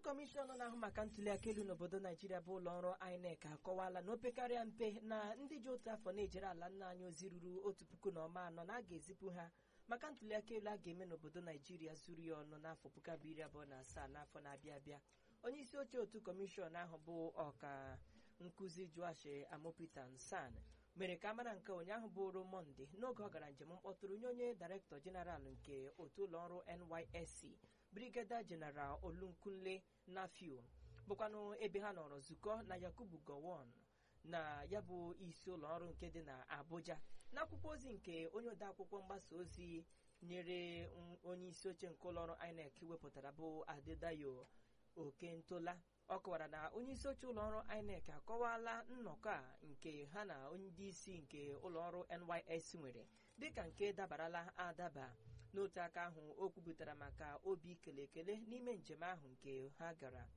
kọmishọn na-ahụ maka ntụliaka elu n'obodo naijiria bụ ụlọ ọrụ INEC akọwala na opekarịa mpe na ndị ji otu afọ na-ejere ala nna anyị ozi ruru otu puku na ọma anọ na a ga-ezipụ ha maka ntụliaka elu a ga-eme n'obodo naijiria zuru ya ọnụ n'afọ puku abụọ iri abụọ na asaa n'afọ na-abịa abịa onye isi oche otu kọmishọn ahụ bụ ọka nkụzi Joash Amopita Nsan mere ka amara nke ụnyaahụ bụrụ mọnde n'oge ọ gara njem mkpọtụrụ nye onye dairektọ jeneral nke otu ụlọọrụ NYSC brigadier general olunkunle nafiu bụkwanụ ebe ha nọrọ zukọ na yakubu gowon na ya bụ isi ụlọọrụ nke dị na abuja n'akwụkwọ ozi nke onye odeakwụkwọ mgbasa ozi nyere onye isi oche nke ụlọọrụ inec wepụtara bụ adedayo okentola ọ kọwara na onye isi oche ụlọọrụ inec akọwala nnọkọ a nke ha na ndị isi nke ụlọọrụ nys nwere dịka nke dabarala adaba n'otu aka ahụ o kwupụtara maka obi kele ekele n'ime njem ahụ nke ha gara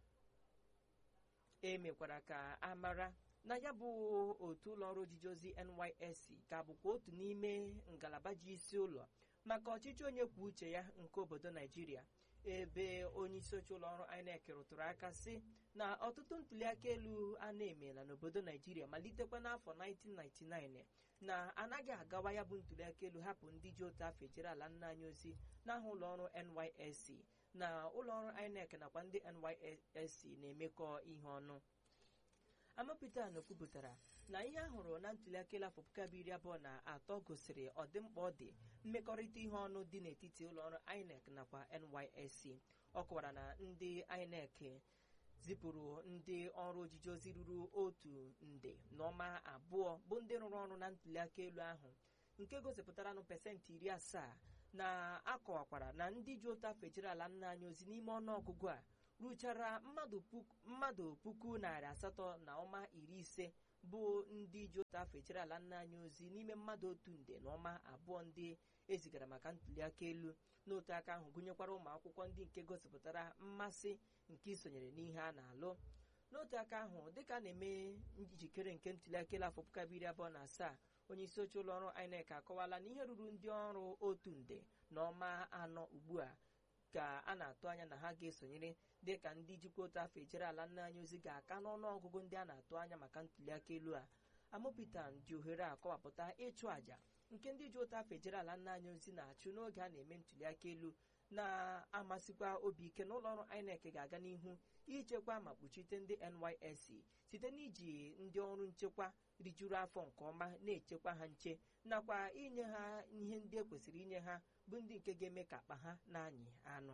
e mekwara ka a mara na ya bụ otu ụlọọrụ ojiji ozi NYSC ka bụkwa otu n'ime ngalaba ji isi ụlọ maka ọchịchị onye kwuo uche ya nke obodo Naijiria ebe onye isi oche ụlọọrụ INEC rụtụrụ aka sị na ọtụtụ ntụliaka elu a na-emela n'obodo Naijiria malitekwa n'afọ 1999 na anaghị agawa ya bụ ntụliaka elu hapụ ndị ji otu afọ ejere ala nna anyị ozi n'aha ụlọọrụ NYSC na ụlọọrụ INEC nakwa ndị NYSC na-emekọ ihe ọnụ Amapụta kwupụtara na ihe a hụrụ na ntụliaka elu afọ puku abụọ iri abụọ na atọ gosiri ọdịmkpa ọ dị mmekọrịta ihe ọnụ dị n'etiti ụlọọrụ INEC nakwa NYSC ọ kọwara na ndị INEC zipụrụ ndị ọrụ ojiji ozi ruru otu nde n'ọma abụọ bụ ndị rụrụ ọrụ na ntụliaka elu ahụ nke gosipụtaranụ pasentị iri asaa na-akọwakwara na ndị ji otu afọ ejere ala nna anyị ozi n'ime ọnụọgụgụ a ruchara mmadụ puku narị asatọ na ọma iri ise bụ ndị ji otu afọ ejere ala nna anyị ozi n'ime mmadụ otu nde na ọma abụọ ndị ezigara maka ntụliaka elu n'otu aka ahụ gụnyekwara ụmụ akwụkwọ ndị nke gosipụtara mmasị nke isonyere n'ihe a na-alụ n'otu aka ahụ dịka a na-eme njikere nke ntụliaka elu afọ puku abụọ iri abụọ na asaa onye isi oche ụlọ ọrụ INEC akọwala na ihe ruru ndị ọrụ otu nde na ọma anọ ugbu a ka a na-atụ anya na ha ga-esonyere dịka ndị jikwa otu afọ ejere ala nna anyị ozi ga-aka n'ọnụ ọgụgụ ndị a na-atụ anya maka ntụliaka elu a Amopitan ji ohere a kọwapụta ịchụ àjà nke ndị ji otu afọ ejere ala nna anyị ozi na-achụ n'oge a na-eme ntụliaka elu na-amasịkwa obi ike na ụlọọrụ INEC ga-aga n'ihu ichekwa ma kpuchite ndị NYSC site n'iji ndị ọrụ nchekwa rijuru afọ nke ọma na-echekwa ha nche nakwa inye ha ihe ndị e kwesịrị inye ha bụ ndị nke ga-eme ka akpa ha na-anyị anụ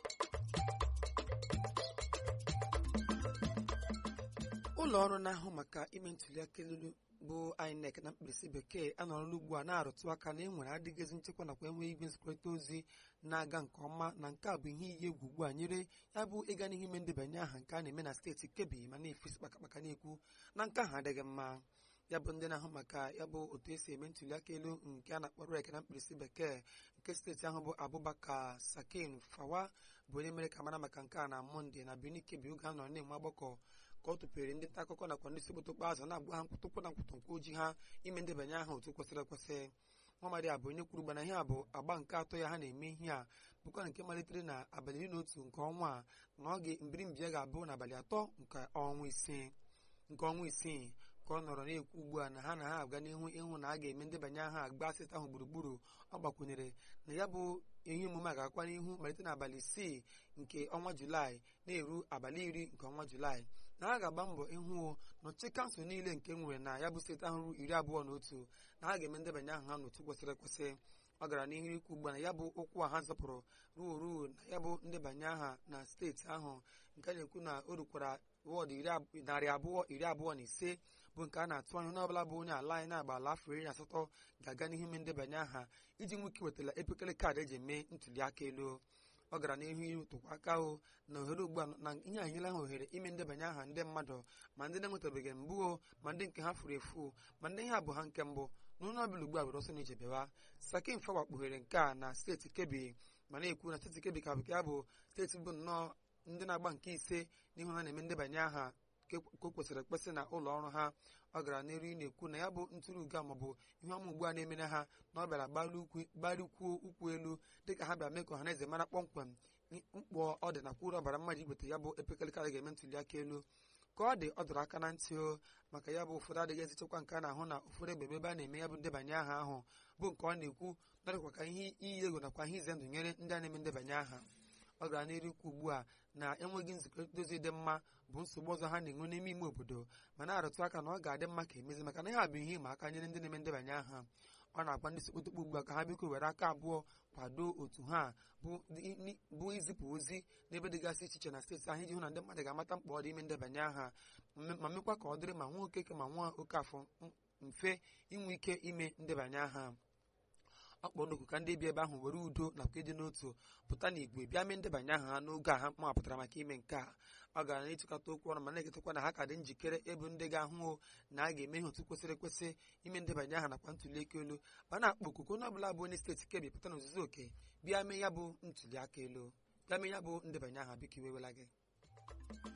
ụlọ ọrụ na-ahụ maka ime ntụliaka elu bụ INEC na mkpirisi bekee anọrọla ugbu a na-arụtụ aka na enwere adịghịzi nchekwa nakwa enweghị igwe nzikọrịta ozi na-aga nke ọma na nke a bụ ihe iyi egwu ugbu a nyere ya bụ ịga n'ihu ime ndebanye aha nke a na-eme na steeti Kebbi ma na-efesi kpakakpaka na-ekwu na nke ahụ adịghị mma ya bụ ndị na-ahụ maka ya bụ otu esi eme ntụliaka elu nke a na-akpọ REC na mkpirisi bekee nke steeti ahụ bụ Abubakar Sakin Fawa bụ onye mere ka mara maka nke a na Mọnde na Benin Kebbi oge a nọrọ na-enwe agbakọ ka ọ tụpere ndị nta akụkọ nakwa ndị sikpotokpo azụ na-agwa ha nkwụtụkpụ na nkwụtụnkwu oji ha ime ndebanye aha otu kwesịrị ekwesị nwamadi a bụ onye kwuru gbana ihe a bụ agba nke atọ ya ha na-eme ihe a bụkwa nke malitere na abalị iri na otu nke ọnwa a na oge mbirimbi ya ga-abụ n'abalị atọ nke ọnwa isii nke ọnwa isii ka ọ nọrọ na-ekwu ugbu a na ha na ha aga n'ihu ịhụ na a ga-eme ndebanye aha agba steeti ahụ gburugburu ọ gbakwunyere na ya bụ ihe omume a ga-akwa n'ihu malite n'abalị isii nke ọnwa julaị na-eru abalị iri nke ọnwa julaị na ha ga-agba mbọ ịhụ na ọchịchị kansụl niile nke nwere na ya bụ steeti ahụ iri abụọ na otu na ha ga-eme ndebanye aha ha n'otu kwesịrị ekwesị ọ gara n'ihu ikwu ugbu a na ya bụ okwu a ha zọpụrụ ruo ruo na ya bụ ndebanye aha na steeti ahụ nke a na-ekwu na o rukwara wọdụ narị abụọ iri abụọ na ise bụ nke a na-atụ anya onye ọbụla bụ onye ala anyị na-agba ala afọ iri na asatọ ga-aga n'ihu ime ndebanye aha iji nwoke wetara epekele kaadị eji eme ntụliaka elu ọ gara n'ihu ịrụtụkwa aka ahụ na ohere ugbu a na ihe a nyela ha ohere ime ndebanye aha ndị mmadụ ma ndị na-enwetabeghị mbụ ma ndị nke ha furu efu ma ndị ihe abụ ha nke mbụ na onye ọbụla ugbu a bụrụ ọsọ na ije bịawa Sakin Fawa kpughere nke a na steeti Kebbi ma na-ekwu na steeti Kebbi ka ya bụ steeti bụ nnọọ ndị na-agba nke ise n'ihu ha na-eme ndebanye aha ka o kwesịrị ekwesị na ụlọ ọrụ ha ọ gara n'elu ị na-ekwu na ya bụ ntụrụugo maọbụ ihe ọma ugbu a na-emere ha na ọ bịara gbarụkwuo ụkwụ elu dịka ha bịara mee ka ọha na eze mara kpọmkwem mkpọ ọ dị nakwa uru ọbara mmadụ igweta ya bụ epekalịkarị ga-eme ntuli aka elu ka ọ dị ọ dọrọ aka na ntị o maka ya bụ ụfọdụ adịghị ezichekwa nke a na-ahụ na ụfọdụ ebe ebe a na-eme ya bụ ndebanye aha ahụ bụ nke ọ na-ekwu narịkwa ka ihe iyi egwu nakwa ihe ize ndụ nyere ndị a na-eme ndebanye aha ọ gara n'iru ikwu ugbu a na enweghị nzikọrịta dozi dị mma bụ nsogbu ọzọ ha na-enwe n'ime ime obodo ma na-arụtụ aka na ọ ga-adị mma ka emezi maka na ihe a bụ ihe ịma aka nyere ndị na-eme ndebanye aha ọ na-agwa ndị sekpotokpo ugbu a ka ha biko were aka abụọ kwado otu ha bụ izipụ ozi n'ebe dịgasị iche iche na steeti ahụ iji hụ na ndị mmadụ ga-amata mkpa ọ dị ime ndebanye aha ma mekwa ka ọ dịrị ma nwa okeke ma nwa oke afọ mfe inwe ike ime ndebanye aha ọ kpọrọ n'oku ka ndị bi ebe ahụ were udo nakwa ịdị n'otu pụta na igwe bịa mee ndebanye aha ha n'oge a ha mapụtara maka ime nke a ọ gara n'ịtụkọta okwu ọnụ ma na-eketakwa na ha ka dị njikere ebe ndị ga-ahụ na a ga-eme ihe otu kwesịrị ekwesị ime ndebanye aha nakwa ntuli aka elu ma na-akpọ okuku onye ọbụla bụ onye steeti kebi pụta na ozuzu oke bịa mee ya bụ ntuli aka elu bịa mee ya bụ ndebanye aha biko iwewela gị